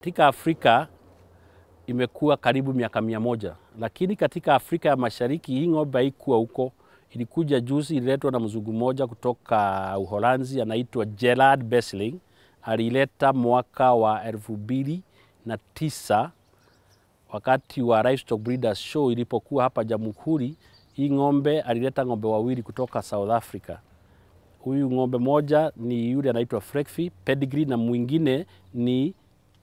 Katika Afrika imekuwa karibu miaka mia moja, lakini katika Afrika ya Mashariki hii ng'ombe haikuwa huko. Ilikuja juzi, ililetwa na mzungu mmoja kutoka Uholanzi anaitwa Gerard Besling. Alileta mwaka wa elfu mbili na tisa wakati wa Livestock Breeders Show ilipokuwa hapa Jamhuri. Hii ng'ombe alileta ng'ombe wawili kutoka South Africa. Huyu ng'ombe moja ni yule anaitwa Frekfi pedigree na mwingine ni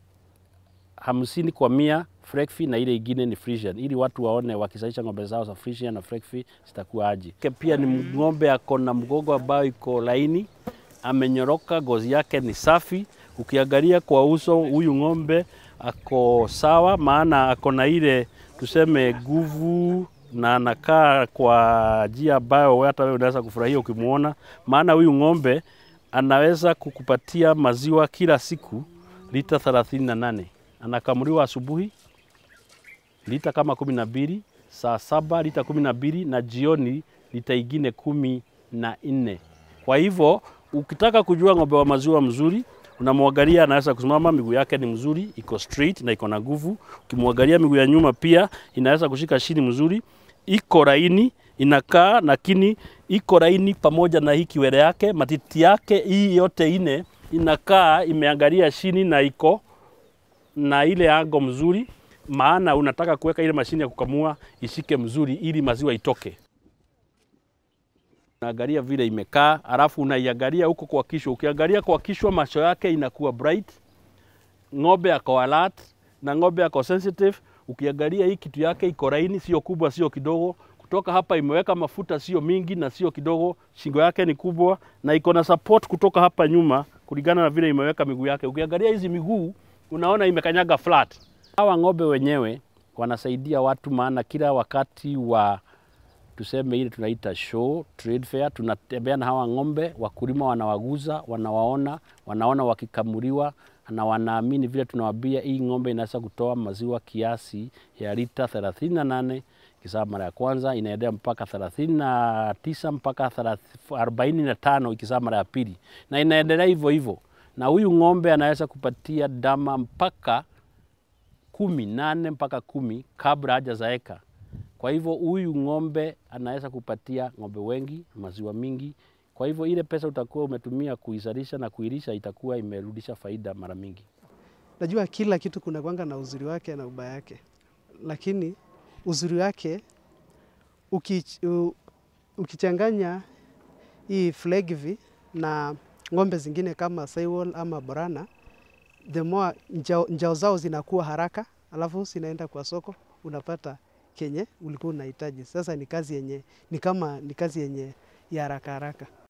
hamsini kwa mia Frekfi na ile ingine ni Friesian, ili watu waone wakisalisha ng'ombe zao za Friesian na Frekfi zitakuwa aje. Pia ni ng'ombe ako na mgongo ambayo iko laini, amenyoroka, ngozi yake ni safi. Ukiangalia kwa uso, huyu ng'ombe ako sawa, maana ako na ile tuseme nguvu na anakaa kwa njia ambayo hata wewe unaweza kufurahia ukimwona, maana huyu ng'ombe anaweza kukupatia maziwa kila siku lita 38. Anakamuliwa asubuhi lita kama kumi na mbili, saa saba lita kumi na mbili na jioni lita ingine kumi na nne. Kwa hivyo ukitaka kujua ng'ombe wa maziwa mzuri unamwangalia anaweza kusimama, miguu yake ni mzuri, iko straight na iko na nguvu. Ukimwangalia miguu ya nyuma pia inaweza kushika chini mzuri, iko laini, inakaa lakini iko laini pamoja na hii kiwele yake, matiti yake hii yote ine inakaa imeangalia chini na iko na ile ango mzuri, maana unataka kuweka ile mashine ya kukamua ishike mzuri ili maziwa itoke. Unaangalia vile imekaa, alafu unaiangalia huko kwa kichwa. Ukiangalia kwa kichwa, macho yake inakuwa bright, ng'ombe ako alert na ng'ombe ako sensitive. Ukiangalia hii kitu yake iko laini, sio kubwa, sio kidogo. Kutoka hapa imeweka mafuta, sio mingi na sio kidogo. Shingo yake ni kubwa na iko na support kutoka hapa nyuma, kulingana na vile imeweka miguu yake. Ukiangalia hizi miguu, unaona imekanyaga flat. Hawa ng'ombe wenyewe wanasaidia watu, maana kila wakati wa tuseme ile tunaita show trade fair, tunatembea na hawa ng'ombe, wakulima wanawaguza, wanawaona, wanaona wakikamuliwa na wanaamini vile tunawaambia, hii ng'ombe inaweza kutoa maziwa kiasi ya lita 38 ikizaa mara ya kwanza, inaendelea mpaka 39 mpaka 45 ikizaa mara ya pili, na inaendelea hivyo hivyo. Na huyu ng'ombe anaweza kupatia dama mpaka kumi nane mpaka kumi kabla hajazaeka. Kwa hivyo huyu ng'ombe anaweza kupatia ng'ombe wengi maziwa mingi. Kwa hivyo ile pesa utakuwa umetumia kuizalisha na kuilisha itakuwa imerudisha faida mara mingi. Najua kila kitu kuna kwanga na uzuri wake na ubaya yake, lakini uzuri wake uki, u, ukichanganya hii Flegvi na ng'ombe zingine kama Sahiwal ama Borana, the more njao, njao zao zinakuwa haraka, alafu zinaenda kwa soko unapata kenye ulikuwa unahitaji. Sasa ni kazi yenye ni kama ni kazi yenye ya haraka haraka.